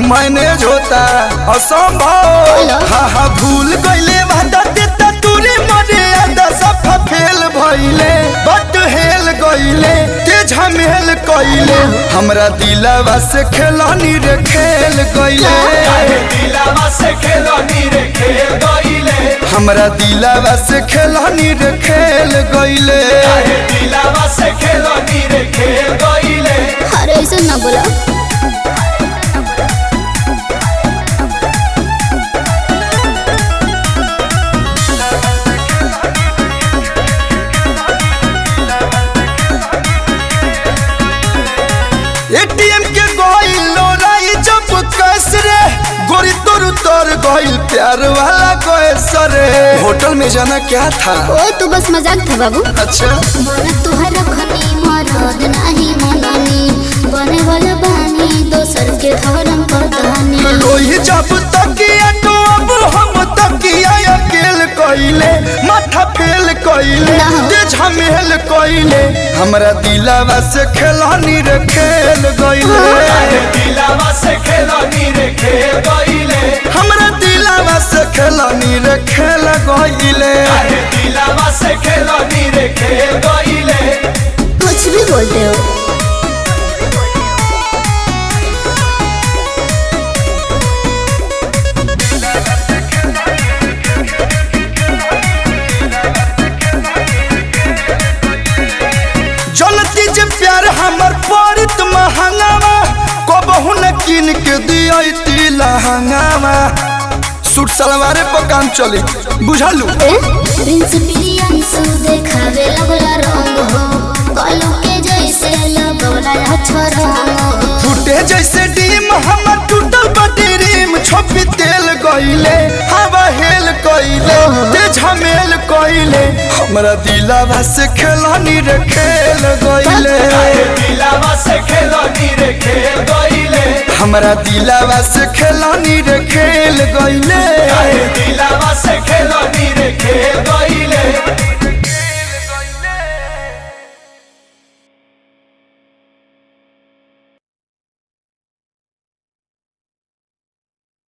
Manage होता असंभव hello. हा हा भूल गईले वादा देता तूरे मरे आदा सफा फेल भइले बट हेल गईले ते झमेल कइले हमरा दिलवा से खेलनी रे खेल गईले दिलावा से खेलनी रे खेल गईले हमरा दिलवा से खेलनी रे खेल गईले दिलावा से खेलनी रे खेल गईले अरे ऐसे ना बोला एटीएम के गइल लोराई जब कैस रे गोरी तोर तोर गइल प्यार वाला कैस रे होटल में जाना क्या था ओ तू बस मजाक था बाबू अच्छा बोला तुहरा खनी मरद नाही मननी बने वाला बानी दोसर के धर्म पतानी लोही जब तकिया तो अब हम तकिया अकेल कइले माथा फेल कइले ना। ते झमेल कइले हमरा दिलवा से खेलनी रे खेल गइले दिलावा से खेलनी रे खेल गईले हमरा दिलवा से खेलनी रे खेल गइले दिलावा से खेलनी रे खेल गईले कुछ भी बोलते हो जनती जे प्यार हमर परित महंगावा कबहू न किन के दियती लहंगावा सूट सलवारे पर काम चली बुझलू ए प्रिंस प्रियंसु देखावे लगला रंग हो कलू के जैसे लगला अच्छा रंग हो फूटे जैसे डीम हमर टूटल बटी रीम छोपी तेल गइले हवा हेल कइले ते झमेल कइले हमरा दिलवा से खेलनी रे खेल गइले दिलावा से खेलनी रे खेल गईले हमरा दिलवा से खेलनी रे खेल गइले दिलावा से खेलनी रे खेल गईले